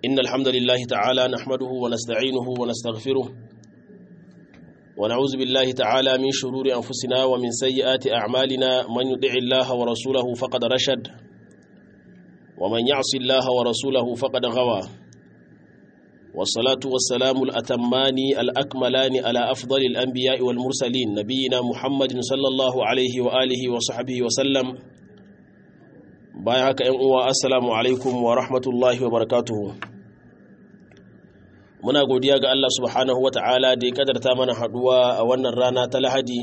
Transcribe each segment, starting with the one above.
إن الحمد لله تعالى نحمده ونستعينه ونستغفره ونعوذ بالله تعالى من شرور أنفسنا ومن سيئات أعمالنا من يطع الله ورسوله فقد رشد ومن يعص الله ورسوله فقد غوى والصلاة والسلام الأتمان الأكملان على أفضل الأنبياء والمرسلين نبينا محمد صلى الله عليه وآله وصحبه وسلم بايعك أن السلام عليكم ورحمة الله وبركاته muna godiya ga Allah subhanahu wa ta'ala da ya kadarta mana haduwa a wannan rana ta lahadi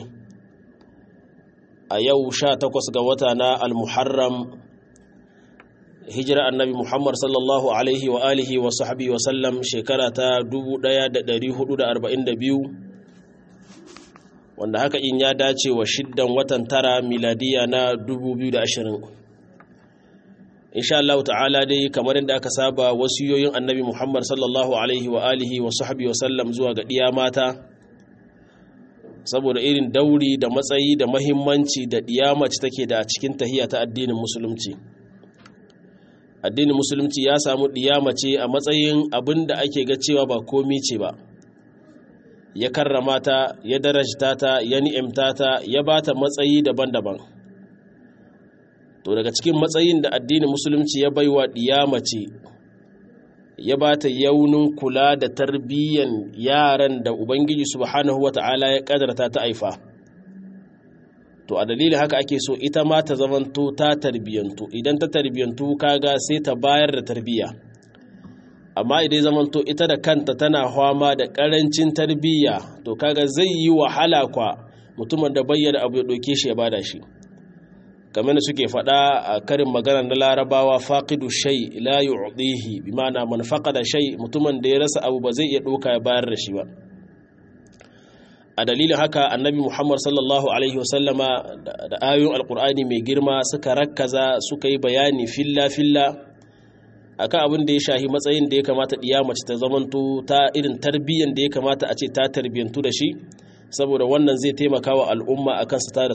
a yau sha takwas ga wata na al-muharram hijira annabi muhammad sallallahu alaihi wa alihi wa sahabi wa sallam shekara ta 1442 wanda haka in ya dace wa shiddan watan tara miladiya na 2020 insha Allah ta'ala dai kamar yadda aka saba wasiyoyin annabi Muhammad sallallahu alaihi wa alihi wa sahbihi wa sallam zuwa ga diya mata saboda irin dauri da matsayi da mahimmanci da diya mace take da a cikin tahiyya ta addinin musulunci addinin musulunci ya samu diya mace a matsayin abin da ake ga cewa ba komi ce ba ya karrama ta ya darajta ta ya ni'imta ta ya bata matsayi daban-daban to daga cikin matsayin da addinin musulunci ya baiwa mace ya ba ta yaunin kula da tarbiyyan yaran da ubangiji subhanahu wata'ala ya kadarta ta aifa to a dalilin haka ake so ita ma ta zamanto ta tarbiyyantu idan ta tarbiyyantu kaga sai ta bayar da tarbiyya amma idan zamanto ita da kanta tana fama da karancin tarbiyya to kaga zai yi wahala kwa mutumin da bayyana abu ya ɗauke shi ya bada shi kamar da suke faɗa a karin magana na larabawa faqidu shay la yu'dihi bi ma'ana man faqada shay mutumin da ya rasa abu ba zai iya ɗauka ya bayar da shi ba a dalilin haka annabi muhammad sallallahu alaihi wasallama da ayoyin alkur'ani mai girma suka rakkaza suka yi bayani filla filla akan abin da ya shahi matsayin da ya kamata ɗiya mace ta zamanto ta irin tarbiyyan da ya kamata a ce ta tarbiyyantu da shi saboda wannan zai taimaka wa al'umma a kan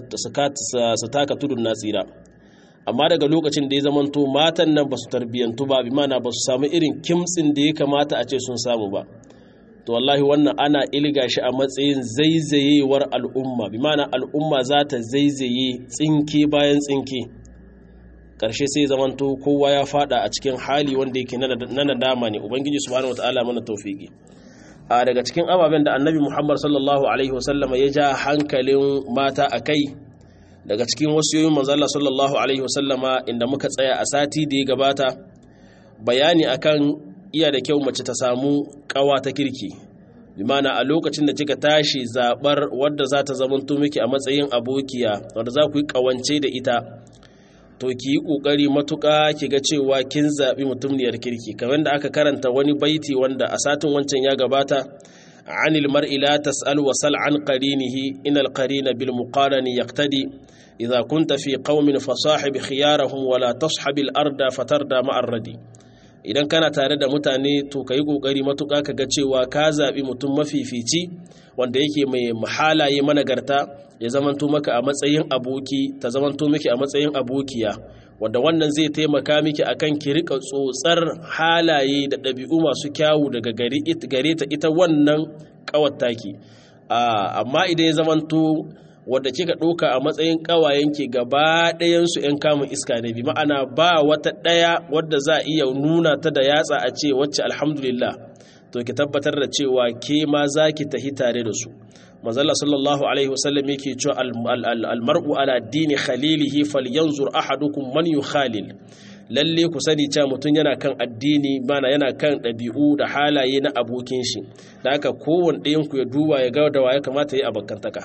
su taka tudun na tsira amma daga lokacin da ya zamanto matan nan ba su tarbiyyantu ba bi mana ba su samu irin kimtsin da ya kamata a ce sun samu ba to wallahi wannan ana ilga shi a matsayin zaizayewar al'umma bi mana al'umma za ta zaizaye tsinke bayan tsinke ƙarshe sai zamanto kowa ya fada a cikin hali wanda yake na nadama ne ubangiji subhanahu wataala mana tawfiki a daga cikin ababen da annabi muhammad sallallahu alaihi wasallama ya ja hankalin mata a kai daga cikin wasiyoyin manzala sallallahu alaihi wasallama inda muka tsaya a sati da ya gabata bayani akan iya da kyau mace ta samu kawa ta kirki bimana a lokacin da kika tashi zabar wadda za ta zamanto miki a matsayin abokiya wadda za ku yi kawance da ita to ki yi ƙoƙari matuƙa ki ga cewa kin zaɓi mutumniyar kirki kamar da aka karanta wani baiti wanda a satin wancan ya gabata anil mar'i la tas'al wa sal an qarinihi inal qarina bil muqarani yaqtadi idza kunta fi qaumin fasahib khiyarahum wa la tashhab al arda fatarda ma radi idan kana tare da mutane to kai kokari matuƙa ka ga cewa ka zaɓi mutum mafifici wanda yake mai mahalaye managarta ya zamanto maka a matsayin aboki ta zamanto miki a matsayin abokiya wanda wannan zai taimaka miki akan ki rika tsotsar halaye da ɗabi'u masu kyawu daga gare ta ita wannan ƙawattaki amma idan ya zamanto wadda kika ɗauka a matsayin ƙawayenki gaba ɗayansu 'yan kamun iska ne bi ma'ana ba wata ɗaya wadda za a iya nuna ta da yatsa a ce wacce alhamdulillah to ki tabbatar da cewa ke ma za ki tahi tare da su manzala sallallahu alaihi wasallam yake cewa almar'u ala dini khalilihi falyanzur ahadukum man yukhalil lalle ku sani cewa mutum yana kan addini mana yana kan ɗabi'u da halaye na abokin shi da haka kowanne ɗayan ku ya duba ya ga da wa ya kamata ya abokantaka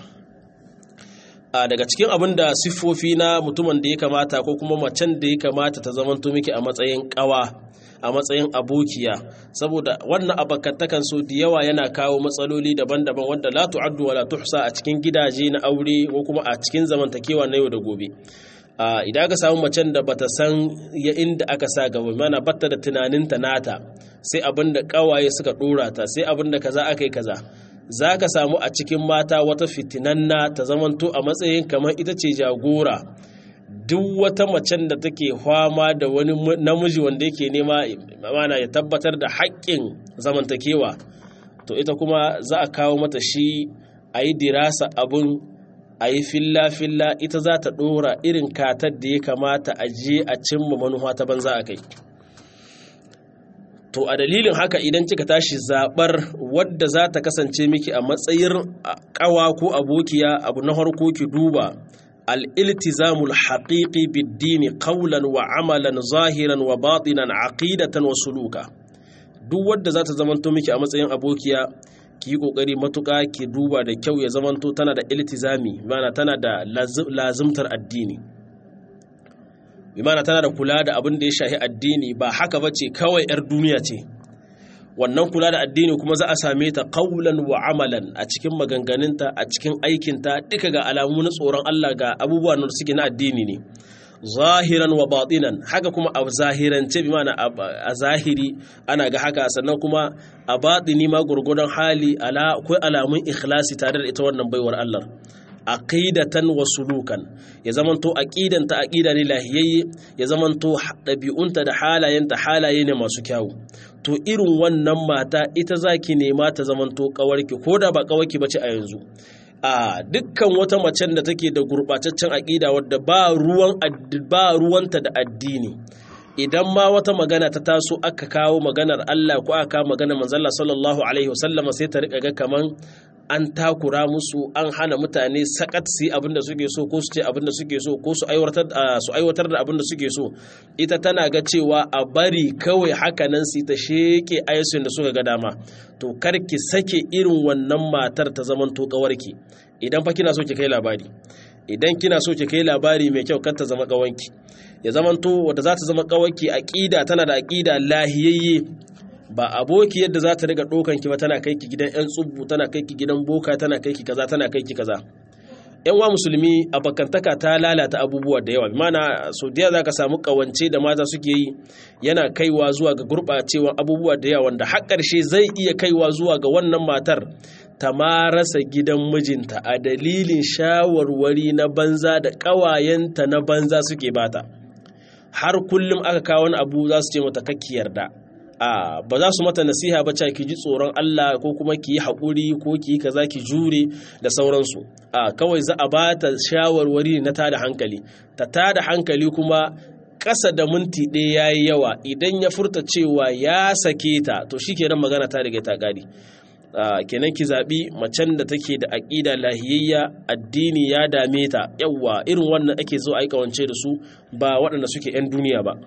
a daga cikin abin da siffofi na mutumin da ya kamata ko kuma macen da ya kamata ta zamanto miki a matsayin ƙawa a matsayin abokiya saboda wannan abakantakan so da yawa yana kawo matsaloli daban-daban wanda la tu'addu wa la tuhsa a cikin gidaje na aure ko kuma a cikin zamantakewa na yau da gobe idan aka samu macen da bata san ya inda aka sa gaba mana batta da tunaninta nata sai abin da kawaye suka dora ta sai abin da kaza aka yi kaza za ka samu a cikin mata wata fitinanna ta zamanto a matsayin kamar ita ce jagora duk wata macen da take fama da wani namiji wanda yake nema mana ya tabbatar da haƙƙin zamantakewa to ita kuma za a kawo mata shi a yi dirasa abun a yi filla-filla ita za ta ɗora irin katar da ya kamata a je a cimma manuwa ta banza a kai to a dalilin haka idan kika tashi zaɓar wadda za ta kasance miki a matsayin ƙawa ko abokiya abu na harko ki duba al'iltizamul haƙiƙi biddini ƙaulan wa amalan zahiran wa batinan aƙidatan wa suluka duk wadda za ta zamanto miki a matsayin abokiya ki yi ƙoƙari matuƙa ki duba da kyau ya zamanto tana da iltizami mana tana da lazimtar addini bimana tana da kula da abin da ya shahi addini ba haka ba ce kawai 'yar duniya ce wannan kula da addini kuma za a same ta kaulan wa amalan a cikin maganganunta a cikin aikinta duka ga alamu na tsoron Allah ga abubuwan da suke na addini ne zahiran wa batinan haka kuma a zahirance bi mana a zahiri ana ga haka sannan kuma a batini ma gurgudan hali ala akwai alamun ikhlasi tare da ita wannan baiwar Allah aqidatan wa sulukan ya zamanto aqidanta aqida ne lahiyayye ya zamanto dabi'unta da halayenta halaye ne masu kyawu to irin wannan mata ita zaki nema ta zamanto kawarki koda ba kawarki bace a yanzu a dukkan wata macen da take da gurbataccen aqida wadda ba ruwan ba ruwanta da addini idan ma wata magana ta taso aka kawo maganar Allah ko aka kawo maganar manzon sallallahu alaihi wasallama sai ta rika ga kaman an takura musu an hana mutane sakat su yi abin da suke so ko su ce abin da suke so ko su aiwatar da abin da suke so ita tana ga cewa a bari kawai hakanan su ta sheke ayyukan da suka ga dama to kar ki sake irin wannan matar ta zaman to kawarki idan fa kina so ki kai labari idan kina so ki kai labari mai kyau kar ta zama kawanki ya zaman to wanda za ta zama kawarki aqida tana da aqida lahiyayye ba aboki yadda za ta riga ɗaukan ki ba tana kai ki gidan 'yan tsubbu tana kai ki gidan boka tana kai ki kaza tana kai ki kaza yan wa musulmi a bakantaka ta lalata abubuwa da yawa mana so da za ka samu kawance da mata suke yi yana kaiwa zuwa ga gurɓacewa abubuwa da yawa wanda har ƙarshe zai iya kaiwa zuwa ga wannan matar ta ma rasa gidan mijinta a dalilin shawarwari na banza da ƙawayenta na banza suke bata har kullum aka kawo wani abu za su ce mata kakki yarda a ba za su mata nasiha ba ki ji tsoron Allah ko kuma ki yi haƙuri ko ki yi kaza ki jure da sauransu a kawai za a ba ta shawarwari na tada hankali ta tada hankali kuma ƙasa da minti ɗaya ya yi yawa idan ya furta cewa ya sake ta to shi kenan magana ta riga ta ƙari kenan ki zaɓi macen da take da aƙida lahiyayya addini ya dame ta yawwa irin wannan ake zo a yi ƙawance da su ba waɗanda suke 'yan duniya ba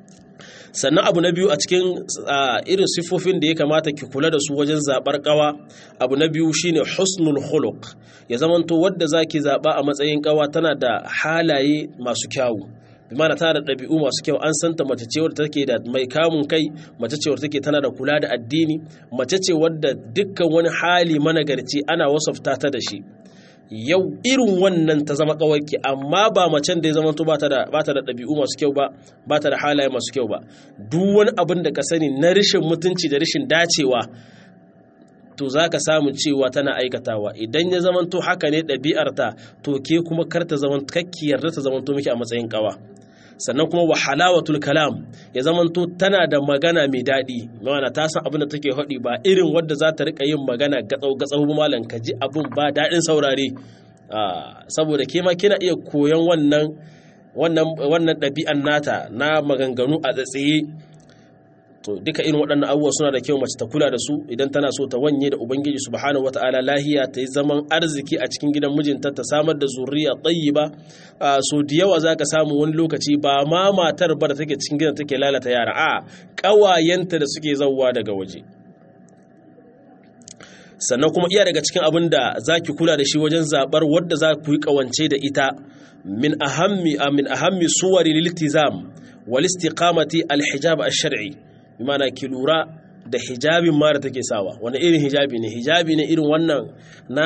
sannan abu na biyu a cikin irin siffofin da ya kamata ki kula da su wajen zaɓar ƙawa abu na biyu shine husnul khuluq ya zamanto wadda zaki zaɓa a matsayin ƙawa tana da halaye masu kyawu bimana tana da ɗabi'u masu kyau an santa mace ce wadda take da mai kamun kai mace ce wadda take tana da kula da addini mace ce wadda dukkan wani hali managarci ana wasafta ta da shi yau irin wannan ta zama kawarki amma ba macen da ya zama to ba ta da ɗabi'u masu kyau ba ba ta da halaye masu kyau ba duk wani abin da ka sani na rashin mutunci da rashin dacewa to za ka samu cewa tana aikatawa idan ya zama to haka ne ɗabi'arta to ke kuma kar ta zama kakki yarda ta zama to miki a matsayin kawa sannan kuma wa halawatul kalam ya zamanto tana da magana mai daɗi mana ta san abin da take haɗi ba irin wadda za ta rika yin magana gatsau gatsau malam ka ji abin ba daɗin saurare saboda ke ma kina iya koyon wannan wannan wannan ɗabi'an nata na maganganu a tsatsaye to duka irin waɗannan abubuwa suna da kyau mace ta kula da su idan tana so ta wanye da ubangiji subhanahu wata'ala lahiya ta yi zaman arziki a cikin gidan mijinta ta samar da zuriya tayyiba so da yawa zaka samu wani lokaci ba ma matar ba da take cikin gidan take lalata yara a ƙawayenta da suke zauwa daga waje sannan kuma iya daga cikin abin da zaki kula da shi wajen zabar wadda za ku yi ƙawance da ita min ahammi min ahammi suwari liltizam wal istiqamati al hijab al shar'i bimana ki lura da hijabin ma da take sawa wani irin hijabi ne hijabi ne irin wannan na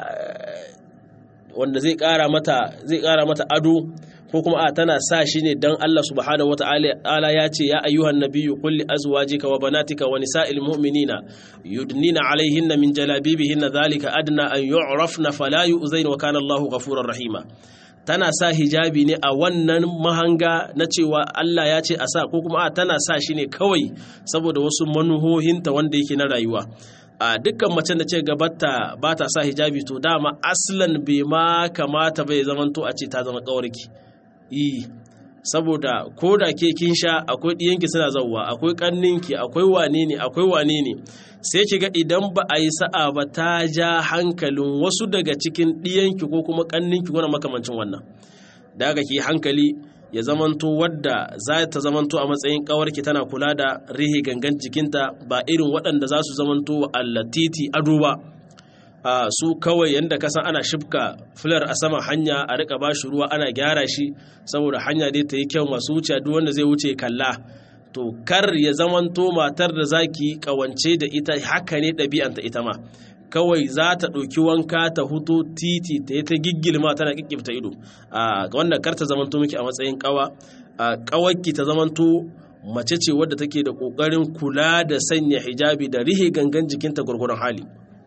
wanda zai kara mata zai kara mata ado ko kuma a tana sa shi ne dan Allah subhanahu wataala ya ce ya ayyuhan nabiyyu qul li azwajika wa banatika wa nisa'il mu'minina yudnina alaihinna min jalabibihinna dhalika adna an yu'rafna fala yu'zain wa kana Allahu ghafurur rahima tana sa hijabi ne a wannan mahanga na cewa Allah ya ce a sa ko kuma a tana sa shi ne kawai saboda wasu manuhohinta wanda yake na rayuwa a dukkan macen da ce gabata ba ta sa hijabi to dama aslan bai ma kamata bai zamanto a ce ta zama kawarki yi saboda ko da ke kin sha akwai ɗiyanki suna zauwa akwai ƙanninki akwai wane ne akwai wane ne sai ki ga idan ba a yi sa'a ba ta ja hankalin wasu daga cikin ɗiyanki ko kuma ƙanninki ko na makamancin wannan da haka ki hankali ya zamanto wadda za ta zamanto a matsayin ƙawarki tana kula da rihe gangan jikinta ba irin waɗanda za su zamanto wa allatiti ado ba Uh, su kawai yadda kasan ana shifka filar a saman hanya a rika ba shi ruwa ana gyara shi saboda hanya dai ta yi kyau masu wuce duk wanda zai wuce kalla to kar ya zamanto matar da zaki kawance da ita haka ne ɗabi'anta ita ma kawai za ta ɗauki wanka ta huto titi ta yi ta giggilma tana kikkifta ido a uh, wannan kar ta zamanto miki a matsayin kawa a uh, kawarki ta zamanto mace ce wadda take da ƙoƙarin kula da sanya hijabi da rihe gangan jikinta gwargwaron hali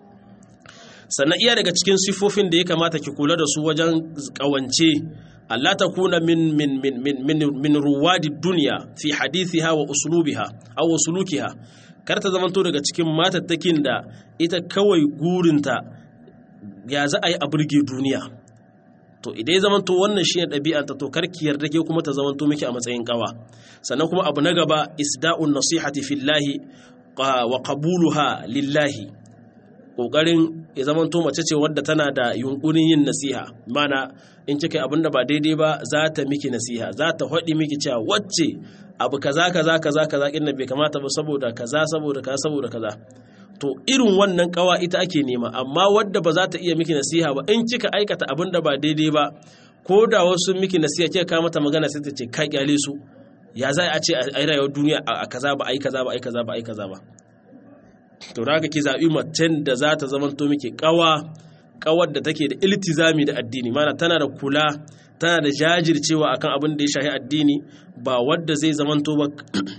sannan iya daga cikin sifofin da ya kamata ki kula da su wajen kawance Allah ta kuna min min min min min, min ruwadi duniya fi hadithiha wa uslubiha aw uslukiha kar ta zamanto daga cikin matattakin da ita kawai gurinta ya za a yi a burge duniya to idan ya zamanto wannan shi ne ɗabi'anta to karki yarda ke kuma ta zamanto miki a matsayin kawa sannan kuma abu na gaba isda'un nasihati fillahi wa qabuluha lillahi kokarin ya zamanto mace ce wadda tana da yunkurin yin nasiha mana in kika abin da ba daidai ba za ta miki nasiha za ta haɗi miki cewa wacce abu kaza kaza kaza kaza inda bai kamata ba saboda kaza saboda kaza saboda kaza to irin wannan kawa ita ake nema amma wadda ba za ta iya miki nasiha ba in kika aikata abin da ba daidai ba ko da wasu miki nasiha kika kawo mata magana sai ta ce ka kyale su ya za a ce a rayuwar duniya a kaza ba a yi kaza ba a yi kaza ba a yi kaza ba to da ki zaɓi macen da za ta zamanto miki ƙawa ƙawar da take da iltizami da addini mana tana da kula tana da jajircewa akan abin da ya shahi addini ba wadda zai zamanto ba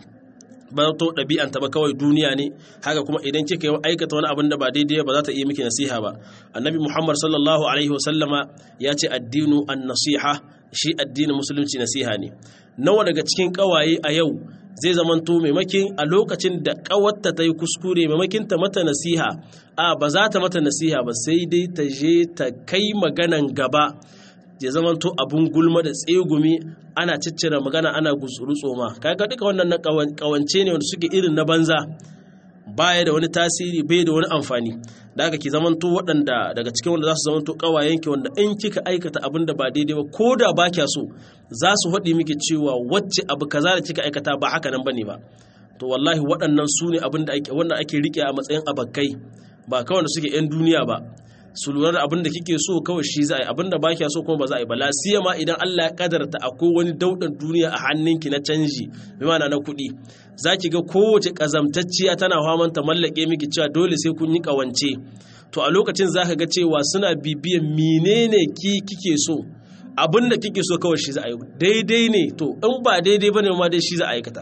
ba to ɗabi'anta ba kawai duniya ne haka kuma idan kika yi aikata wani abin da ba daidai ba za ta iya miki nasiha ba annabi muhammad sallallahu alaihi wasallama ya ce addinu an nasiha shi addinin musulunci nasiha ne nawa daga cikin ƙawaye a yau zai zamanto maimakin a lokacin da ƙawarta ta yi kuskure maimakin ta mata nasiha a ba za ta mata nasiha ba sai dai ta je ta kai maganan gaba ya zamanto abun gulma da tsegumi ana ciccire magana ana gutsuru tsoma kaga duka wannan na kawance ne wanda suke irin na banza baya da wani tasiri bai da wani amfani da haka ki zamanto waɗanda daga cikin wanda za su zamanto ƙawayenki wanda in kika aikata abin da ba daidai ba ko da ba kya so za su haɗi miki cewa wacce abu kaza da kika aikata ba haka nan bane ba to wallahi waɗannan su ne abin da ake wannan ake rike a matsayin abakai ba kawai da suke 'yan duniya ba su lura da abin da kike so kawai shi za a yi abin da ba kya so kuma ba za a yi ba lasiya ma idan Allah ya kadarta akwai wani daudan duniya a hannunki na canji bi mana na kuɗi za ki ga kowace ƙazamtacciya tana faman ta mallake miki cewa dole sai kun yi ƙawance to a lokacin za ka ga cewa suna bibiyan menene ki kike so abin da kike so kawai shi za a yi daidai ne to in ba daidai ba ne ma dai shi za a aikata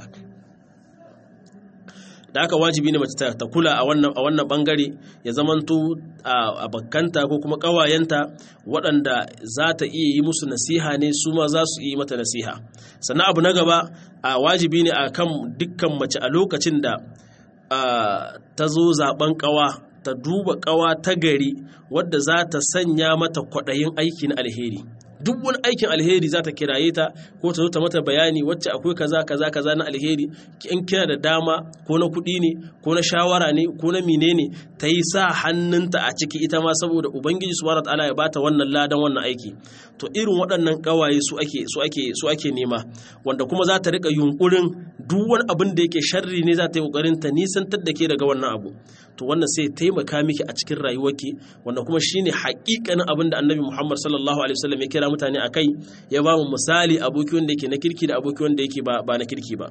da haka wajibi ne mace ta kula a wannan a wannan bangare ya zamanto a bakkanta ko kuma kawayenta waɗanda za ta iya yi musu nasiha ne su ma za su yi mata nasiha sannan abu na gaba a wajibi ne a kan dukkan mace a lokacin da ta zo zaben kawa ta duba kawa ta gari wadda za ta sanya mata kwaɗayin aiki na alheri duk wani aikin alheri za ta kiraye ta ko ta zo ta mata bayani wacce akwai kaza kaza kaza na alheri in kina da dama ko na kuɗi ne ko na shawara ne ko na mine ne ta yi sa hannunta a ciki ita ma saboda ubangiji subhanahu wataala ya bata wannan ladan wannan aiki to irin waɗannan ƙawaye su ake su ake su ake nema wanda kuma za ta rika yunkurin duk wani abin da yake sharri ne za ta yi kokarin ta nisantar da ke daga wannan abu to wannan sai taimaka miki a cikin rayuwarki wanda kuma shine haƙiƙanin abin da annabi Muhammad sallallahu alaihi wasallam ya kira mutane akai ya ba mu misali aboki wanda yake na kirki da aboki wanda yake ba na kirki ba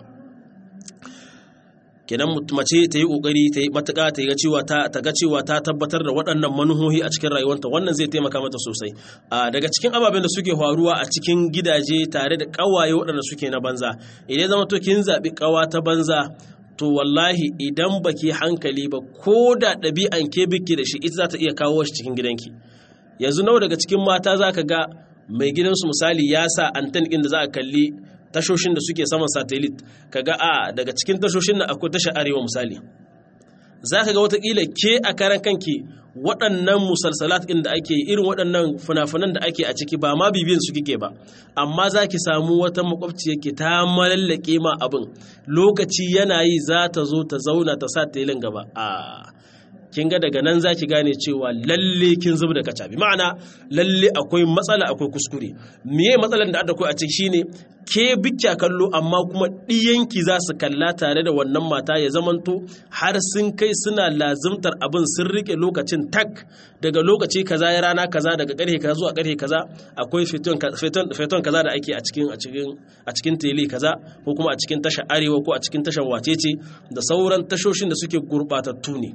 kenan mace ta yi kokari ta yi matuƙa ta ga cewa ta ta ga cewa ta tabbatar da waɗannan manuhohi a cikin rayuwarta wannan zai taimaka mata sosai a daga cikin ababen da suke faruwa a cikin gidaje tare da ƙawaye waɗanda suke na banza idan zama to kin zaɓi ƙawa ta banza to wallahi idan baki hankali ba ko da ɗabi'an ke biki da shi ita za ta iya kawo shi cikin gidanki yanzu nawa daga cikin mata za ka ga mai gidansu misali ya sa anten ɗin da za a kalli tashoshin da suke saman satellite kaga a daga cikin tashoshin nan akwai tashar arewa misali za ka ga watakila ke a karan kanki waɗannan musalsalat ɗin da ake irin waɗannan fina-finan da ake a ciki ba ma bibiyan su kike ba amma za ki samu wata makwabci yake ta malallake ma abin lokaci yana yi za ta zo ta zauna ta sa telin gaba a kin ga daga nan zaki gane cewa lalle kin zuba da kacabi ma'ana lalle akwai matsala akwai kuskure meye matsalar da akwai a ciki shine ke bikya kallo amma kuma ɗiyanki za su kalla tare da wannan mata ya zamanto har sun kai suna lazimtar abin sun rike lokacin tak daga lokaci kaza ya rana kaza daga karfe kaza zuwa karfe kaza akwai feton kaza da ake a cikin a cikin a cikin tele kaza ko kuma a cikin tashar arewa ko a cikin tashar wacece da sauran tashoshin da suke gurbatattu ne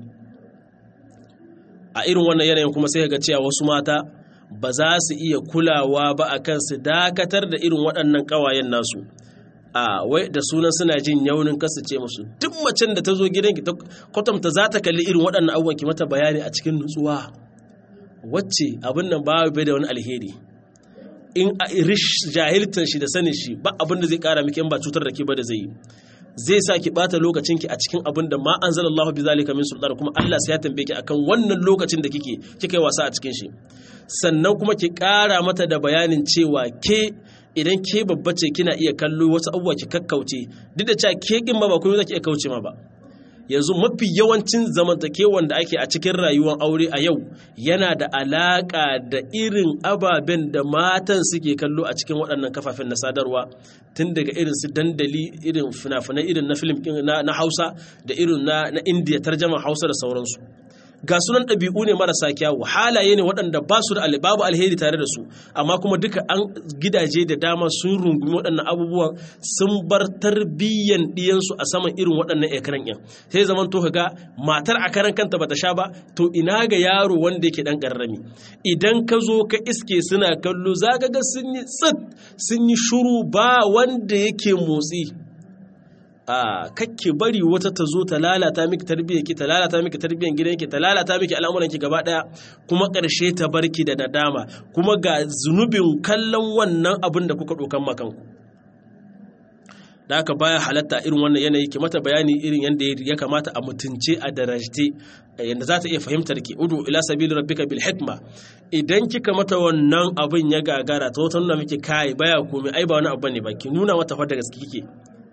a irin wannan yanayin kuma sai ga cewa wasu mata ba za su iya kulawa ba a kan su dakatar da irin waɗannan ƙawayen nasu a wai da sunan suna jin yaunin kasu ce musu duk macen da ta zo gidanki ta kwatanta za ta kalli irin waɗannan abubuwan ki mata bayani a cikin nutsuwa wacce abin nan ba bai da wani alheri in rish jahiltan shi da sanin shi ba abin da zai kara miki in ba cutar da ke ba da zai yi zai sa ki bata lokacinki a cikin abin da ma anzalallahu bi zalika min sultan kuma Allah sai ya tambaye ki akan wannan lokacin da kike kika yi wasa a cikin shi sannan kuma ki ƙara mata da bayanin cewa ke idan ke babba ce kina iya kallo wasu abubuwa ki kakkauce duk da cewa ke kin ma ba kuma zaki iya kauce ma ba yanzu mafi yawancin zamantakewan da ake a cikin rayuwar aure a yau yana da alaƙa da irin ababen da matan suke kallo a cikin waɗannan kafafen na sadarwa tun daga irin su dandali irin fina-finai irin na film na hausa da irin na indiya tarjama hausa da sauransu ga sunan ɗabi'u ne marasa kyawu halaye ne waɗanda ba su da babu alheri tare da su amma kuma duka an gidaje da dama sun rungumi waɗannan abubuwan sun bar tarbiyyan ɗiyansu a saman irin waɗannan ekran ɗin sai zaman to ga matar a karan kanta bata sha ba to ina ga yaro wanda yake ɗan ƙarrami idan ka zo ka iske suna kallo za ga sun yi tsit sun yi shuru ba wanda yake motsi a kakke bari wata ta zo ta lalata miki tarbiyyar ki ta lalata miki tarbiyyar gidan ki ta lalata miki al'amuran ki gaba daya kuma karshe ta barki da nadama kuma ga zunubin kallon wannan abin da kuka dokan makan ku da haka baya halatta irin wannan yanayi ki mata bayani irin yadda ya kamata a mutunce a darajte yadda za ta iya fahimtar ki udu ila sabili rabbika bil hikma idan kika mata wannan abin ya gagara ta wata nuna miki kai baya komai ai ba wani abu ne ba ki nuna mata fa da gaske kike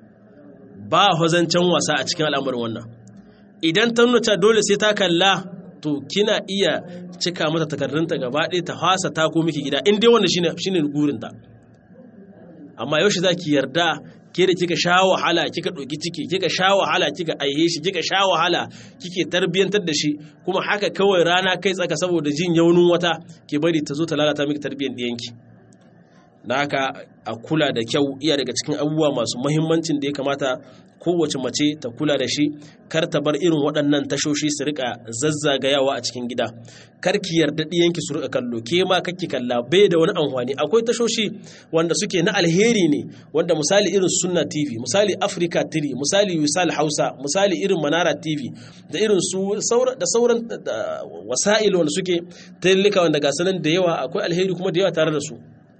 ba hozancen wasa a cikin al'amarin wannan idan ta nuna dole sai ta kalla to kina iya cika mata takardunta gaba ɗaya ta hasa ta ko miki gida in dai wanda shine shine gurinta amma yaushe zaki yarda ke da kika sha wahala kika ɗauki ciki kika sha wahala kika aihe shi kika sha wahala kike tarbiyantar da shi kuma haka kawai rana kai tsaka saboda jin yaunin wata ke bari ta zo ta lalata miki tarbiyyar ɗiyanki da haka a kula da kyau iya daga cikin abubuwa masu mahimmancin da ya kamata kowace mace ta kula da shi kar ta bar irin waɗannan tashoshi su rika zazzagayawa a cikin gida kar ki yarda ɗiyanki su rika kallo ke ma kakki kalla bai da wani amfani akwai tashoshi wanda suke na alheri ne wanda misali irin sunna tv misali africa 3 misali wisal hausa misali irin manara tv da irin su da sauran wasa'il wanda suke tallika wanda ga sanan da yawa akwai alheri kuma da yawa tare da su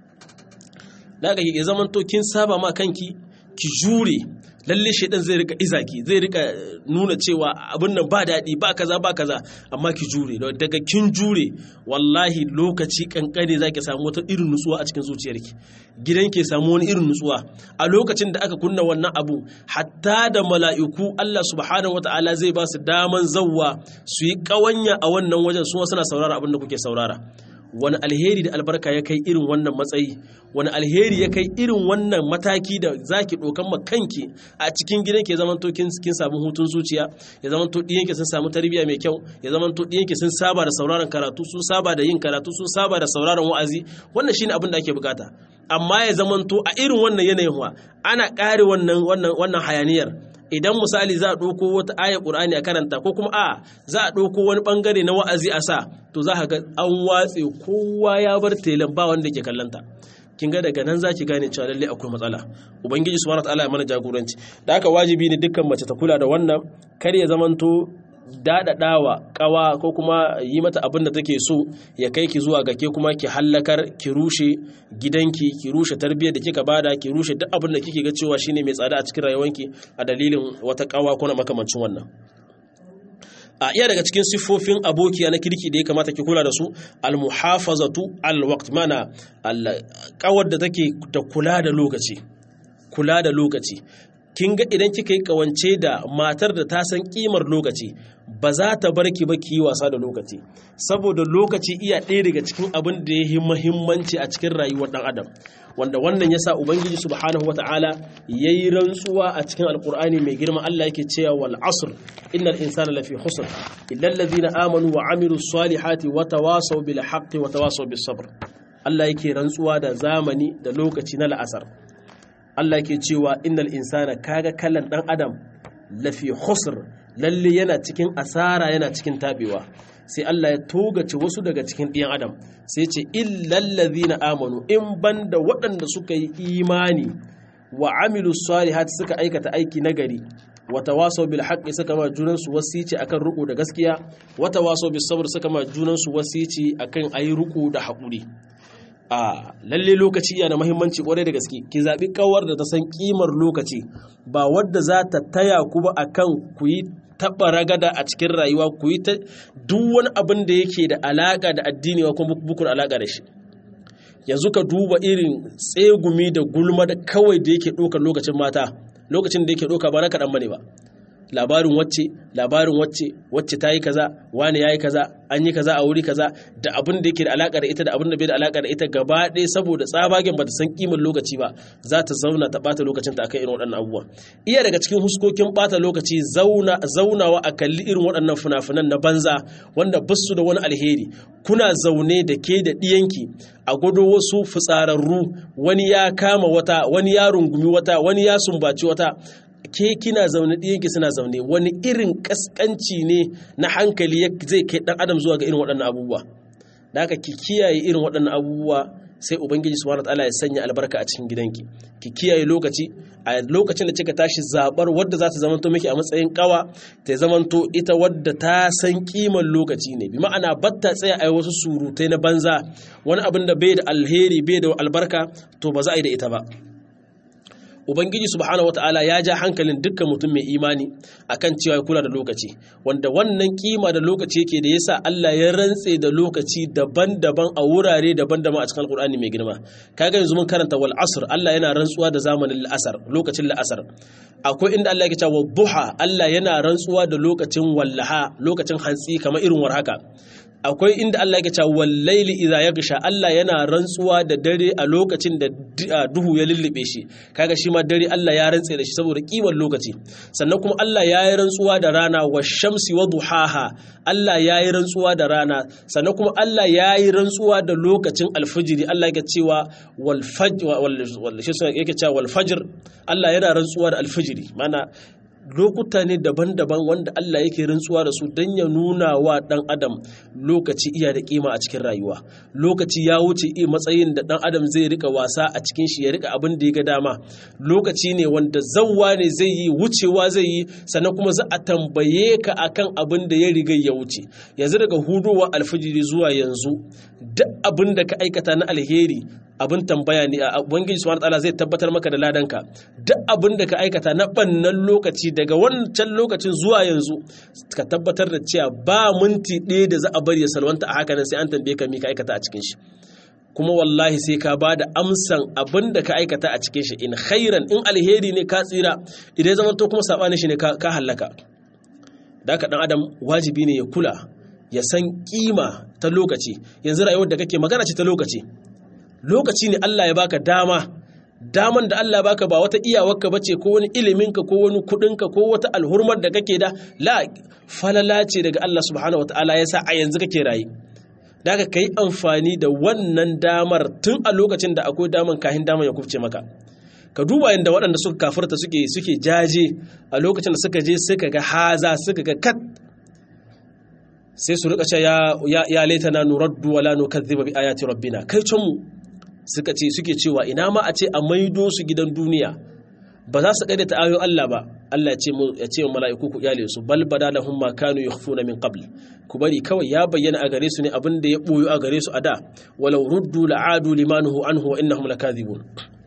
da ga ya zaman to kin saba ma kanki ki jure lalle shedan zai rika izaki zai rika nuna cewa abin nan ba daɗi ba kaza ba kaza amma ki jure daga kin jure wallahi lokaci kankane zaki samu wata irin nutsuwa a cikin zuciyarki gidan ke samu wani irin nutsuwa a lokacin da aka kunna wannan abu hatta da mala'iku Allah subhanahu wataala zai ba su daman zawwa su yi kawanya a wannan wajen su suna saurara abin da kuke saurara wani alheri da albarka ya kai irin wannan matsayi wani alheri ya kai irin wannan mataki da zaki dokan ma kanki a cikin gidan ke zaman to kin samu hutun zuciya ya zaman to diyanki sun samu tarbiyya mai kyau ya zaman to diyanki sun saba da sauraron karatu sun saba da yin karatu sun saba da sauraron wa'azi wannan shine abin da ake bukata amma ya zaman to a irin wannan yanayin wa ana kare wannan wannan wannan hayaniyar idan misali za a ɗauko wata ayar ƙur'ani a karanta ko kuma a za a ɗauko wani ɓangare na wa'azi a sa to za ka ga an watse kowa ya bar telan ba wanda ke kallanta kin ga daga nan za ki gane cewa lalle akwai matsala ubangiji subhanahu wataala ya mana jagoranci da haka wajibi ne dukkan mace ta kula da wannan kar ya zamanto daɗaɗawa ƙawa ko kuma yi mata abin da take so ya kai ki zuwa ga ke kuma ki hallakar ki rushe gidanki ki rushe tarbiyyar da kika bada ki rushe duk abin da kike ga cewa shine mai tsada a cikin rayuwanki a dalilin wata ƙawa ko na makamancin wannan a iya daga cikin siffofin abokiya na kirki da ya kamata ki kula da su almuhafazatu alwaqt mana kawar da take da kula da lokaci kula da lokaci kin ga idan kika yi kawance da matar da ta san kimar lokaci ba za ta bar ki ba ki yi wasa da lokaci saboda lokaci iya ɗaya daga cikin abin da ya yi muhimmanci a cikin rayuwar ɗan adam wanda wannan yasa ubangiji subhanahu wata'ala yayi rantsuwa a cikin alqur'ani mai girma Allah yake cewa wal asr innal insana lafi khusr illa alladhina amanu wa amilus salihati wa tawasaw bil haqqi wa tawasaw bis sabr Allah yake rantsuwa da zamani da lokaci na la'asar Allah yake cewa innal insana kaga kallon dan adam lafi khusr lalle yana cikin asara yana cikin tabewa sai Allah ya togace wasu daga cikin ɗiyan adam sai ce na amanu in banda waɗanda suka yi imani wa amilu salihati suka aikata aiki nagari wa tawasaw bil haqqi suka ma junan su wasici akan ruku da gaskiya wa tawasaw bis sabr suka ma junan su wasici akan ayi ruku da hakuri a lalle lokaci yana muhimmanci kwarai da gaske ki zabi kawar da ta san kimar lokaci ba wadda za ta taya ku ba akan ku yi taɓa ragada a cikin rayuwa ku yi ta duk wani abin da yake da alaƙa da addini wa kuma bukun alaƙa da shi yanzu ka duba irin tsegumi da gulma da kawai da yake ɗaukar lokacin mata lokacin da yake ɗauka ba na kaɗan bane ba labarin wacce labarin wacce wacce ta yi kaza wani ya yi kaza an yi kaza a wuri kaza da abin da yake da alaƙa da ita da abin da bai da alaƙa da ita gaba ɗaya saboda tsabagen ba ta san kimar lokaci ba za ta zauna ta ɓata lokacin ta akan irin waɗannan abubuwa iya daga cikin huskokin ɓata lokaci zauna zaunawa a kalli irin waɗannan fina-finan na banza wanda ba su da wani alheri kuna zaune da ke da ɗiyanki a gwado wasu fitsararru wani ya kama wata wani ya rungumi wata wani ya sumbaci wata ke kina zaune ɗiyanki suna zaune wani irin ƙasƙanci ne na hankali zai kai ɗan adam zuwa ga irin waɗannan abubuwa da haka ki kiyaye irin waɗannan abubuwa sai ubangiji subhanahu wataala ya sanya albarka a cikin gidanki ki kiyaye lokaci a lokacin da kika tashi zabar wadda za ta zamanto miki a matsayin kawa ta zamanto ita wadda ta san kiman lokaci ne bi ma'ana batta tsaya a wasu surutai na banza wani abin da bai da alheri bai da albarka to ba za a yi da ita ba ubangiji subhanahu wataala ya ja hankalin dukkan mutum mai imani akan cewa ya kula da lokaci wanda wannan kima da lokaci yake da yasa Allah ya rantse da lokaci daban-daban a wurare daban-daban a cikin alkur'ani mai girma kaga yanzu mun karanta wal asr Allah yana rantsuwa da zamanin asar lokacin la'asar akwai inda Allah yake cewa duha Allah yana rantsuwa da lokacin wallaha lokacin hantsi kamar irin war haka akwai inda Allah yake cewa wallaili idza yaghsha Allah yana rantsuwa da dare a lokacin da duhu ya lullube shi kaga shi ma dare Allah ya rantse da shi saboda kimar lokaci sannan kuma Allah ya yi rantsuwa da rana wa shamsi wa duhaha Allah ya yi rantsuwa da rana sannan kuma Allah ya yi rantsuwa da lokacin alfijiri Allah yake cewa wal fajr wal yake cewa wal fajr Allah yana rantsuwa da alfijiri mana lokuta ne daban-daban wanda Allah yake rantsuwa da su don ya nuna wa ɗan adam lokaci iya da kima a cikin rayuwa lokaci ya wuce iya matsayin da ɗan adam zai rika wasa a cikin shi ya rika abin da ya ga dama lokaci ne wanda zawwa ne zai yi wucewa zai yi sannan kuma za a tambaye ka akan abin da ya riga ya wuce yanzu daga hudowa alfijiri zuwa yanzu duk abin da ka aikata na alheri abin tambaya ne a ubangiji subhanahu wataala zai tabbatar maka da ladanka duk abin da ka aikata na bannan lokaci daga wancan lokacin zuwa yanzu ka tabbatar da cewa ba minti ɗaya da za a bari ya salwanta a haka nan sai an tambaye ka me ka aikata a cikin shi kuma wallahi sai ka ba da amsan abin da ka aikata a cikin shi in khairan in alheri ne ka tsira idan zaman to kuma saɓani shi ne ka hallaka da haka ɗan adam wajibi ne ya kula ya san kima ta lokaci yanzu rayuwar da kake magana ce ta lokaci lokaci ne Allah ya baka dama daman da Allah baka ba wata iyawarka bace ko wani iliminka ko wani kudinka ko wata alhurmar da kake da la falala ce daga Allah subhanahu wataala yasa a yanzu kake rayi daga kai amfani da wannan damar tun a lokacin da akwai daman kahin daman ya kufce maka ka duba yadda waɗanda suka kafirta suke suke jaje a lokacin da suka je suka ga haza suka ga kat sai su rika cewa ya ya laitana nuraddu wala nukazziba bi ayati rabbina kai can mu suka ce suke cewa ina ma a ce a maido su gidan duniya ba za su kaida ta ayoyin Allah ba Allah ya ce wa mala'iku ku iyale su bal bada lahum ma kanu yakhfuna min qabl ku bari kawai ya bayyana a gare su ne abin da ya boyo a gare su a da walau ruddu la'adu limanuhu anhu wa innahum lakadhibun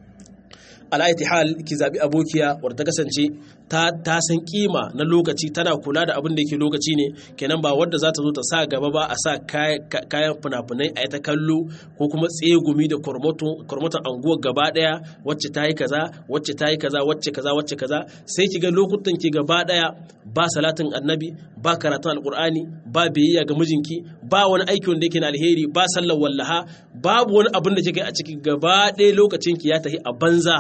al'aiti hal ki zabi abokiya wadda ta kasance ta san kima na lokaci tana kula da abin da yake lokaci ne kenan ba wadda za ta zo ta sa gaba ba a sa kayan fina-finai a ta kallo ko kuma tsegumi da kormoton anguwar gaba daya wacce ta yi kaza wacce ta yi kaza wacce kaza wacce kaza sai ki ga lokutan ki gaba daya ba salatin annabi ba karatun alkur'ani ba biyayya ga mijinki ba wani aiki wanda yake na alheri ba sallar wallaha babu wani abin da kika a ciki gaba ɗaya lokacin ki ya tafi a banza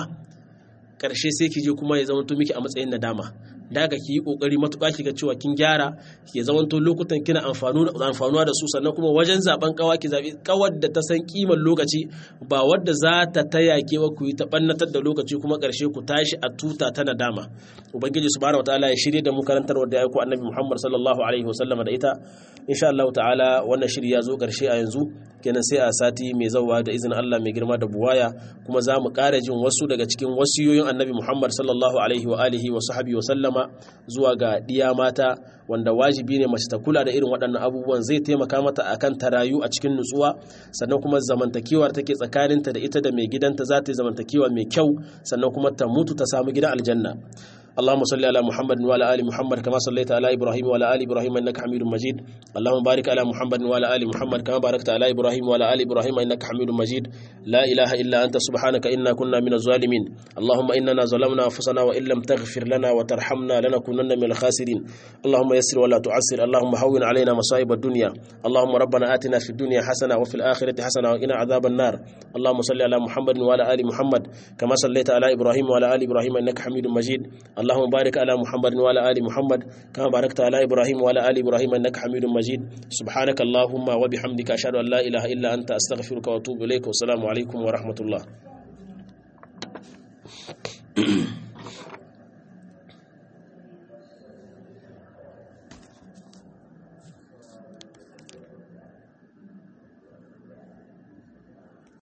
karshe sai ki je kuma ya zama to miki a matsayin nadama daga ki yi kokari matuƙa ki ga cewa kin gyara ki zama to lokutan kina amfanuwa da su sannan kuma wajen zaben kawa ki zabi kawar da ta san kiman lokaci ba wadda za ta taya ke wa ku yi ta bannatar da lokaci kuma karshe ku tashi a tuta ta nadama ubangiji subhanahu wataala ya shirye da mu karantar wadda ya aiko annabi muhammad sallallahu alaihi wasallam da ita insha Allah ta'ala wannan shiri ya zo karshe a yanzu kenan sai a sati mai zawa da izinin Allah mai girma da buwaya kuma za mu ƙara jin wasu daga cikin wasiyoyin annabi Muhammad sallallahu alaihi wa alihi wa sahbihi wa sallama zuwa ga diya mata wanda wajibi ne mace ta kula da irin waɗannan abubuwan zai taimaka mata akan ta rayu a cikin nutsuwa sannan kuma zamantakewar take tsakaninta da ita da mai gidanta za ta yi zamantakewa mai kyau sannan kuma ta mutu ta samu gidan aljanna اللهم صل على محمد وعلى ال محمد كما صليت على ابراهيم وعلى ال ابراهيم انك حميد مجيد اللهم بارك على محمد وعلى ال محمد كما باركت على ابراهيم وعلى ال ابراهيم انك حميد مجيد لا اله الا انت سبحانك انا كنا من الظالمين اللهم اننا ظلمنا انفسنا وان لم تغفر لنا وترحمنا لنكونن من الخاسرين اللهم يسر ولا تعسر اللهم هون علينا مصائب الدنيا اللهم ربنا آتنا في الدنيا حسنه وفي الاخره حسنه وقنا عذاب النار اللهم صل على محمد وعلى ال محمد كما صليت على ابراهيم وعلى ال ابراهيم انك حميد مجيد اللهم بارك على محمد وعلى ال محمد كما باركت على ابراهيم وعلى ال ابراهيم انك حميد مجيد سبحانك اللهم وبحمدك اشهد ان لا اله الا انت استغفرك واتوب اليك والسلام عليكم ورحمه الله